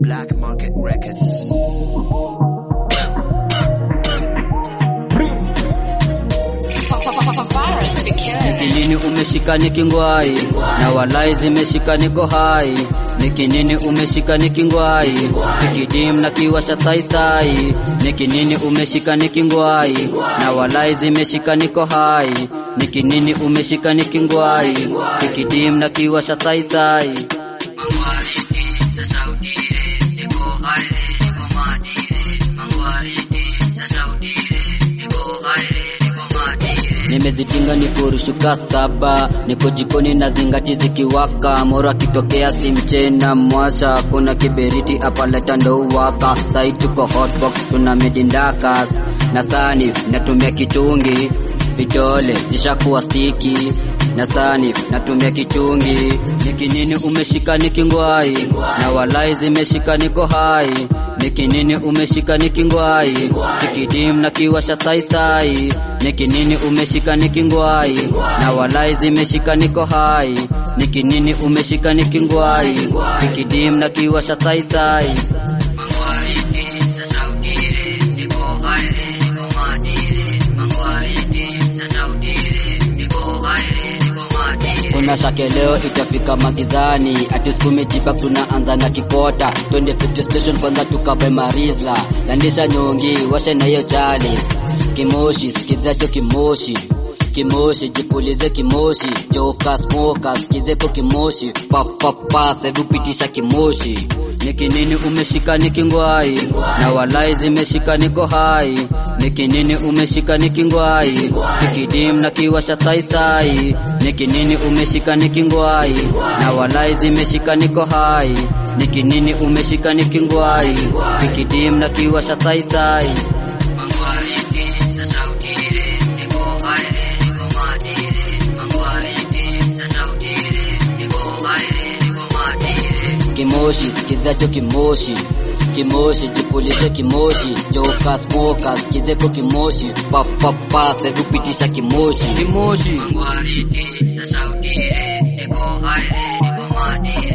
Black Market Records. Nikinini umeshika nikingwai na walai zimeshika niko hai Nikinini umeshika nikingwai Nikidim na kiwasha saisai Nikinini umeshika nikingwai na walai zimeshika niko hai Nikinini umeshika nikingwai Nikidim na kiwasha saisai Nimezitinga nikurushuka saba, niko jikoni na zingati zikiwaka, moro akitokea si mchena mwasha, kuna kiberiti apaleta ndo uwaka, sai tuko hotbox tuna medindakas na sani natumia kichungi, vidole zishakuwa stiki na sani natumia kichungi, nikinini umeshika nikingwai na walai zimeshika niko hai Nikinini umeshika nikingwai Kikidim na kiwasha saisai Nikinini umeshika nikingwai na walai zimeshika niko hai Nikinini umeshika nikingwai Kikidim na kiwasha saisai kuna shake leo itafika magizani atisukumi jibak tunaanza na kikota twende petrol station kwanza tukabe marizla landisha nyongi washe na hiyo chalis kimoshi sikizacho kimoshi kimoshi jipulize kimoshi joka smoka sikizeko kimoshi papapa sedupitisha kimoshi nikinini umeshika nikingwai na walai zimeshika niko hai nikinini umeshika nikingwai kikidim na kiwasha saisai nikinini umeshika nikingwai na walai zimeshika niko hai nikinini umeshika nikingwai kikidim na kiwasha saisai kimoshi sikizacho kimoshi kimoshi jipulize kimoshi joka smoka sikizeko kimoshi papapa sedupitisha kimoshi kimoshi Mangwariti, sauti, eko haire, eko matire.